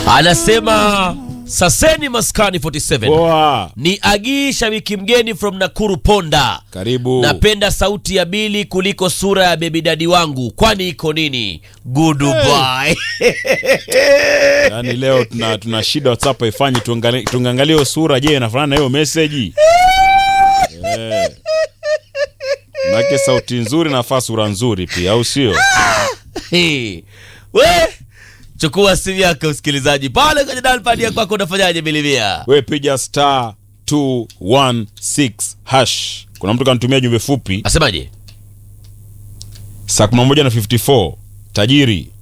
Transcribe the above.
anasema saseni maskani 47 Poa. ni agii shabiki mgeni from nakuru ponda Karibu. napenda sauti ya bili kuliko sura ya bebi dadi wangu kwani iko nini goodbye Yaani leo tuna, tuna shida WhatsApp haifanyi tuangalie tuangalie hiyo sura je inafanana na hiyo message. Eh. Nake sauti nzuri nafaa sura nzuri pia au sio? Hey, we chukua simu yako msikilizaji pale kwenye dalpad ya kwako unafanyaje bilimia We piga star 216 hash. Kuna mtu kanitumia jumbe fupi asemaje saa 11 na 54 tajiri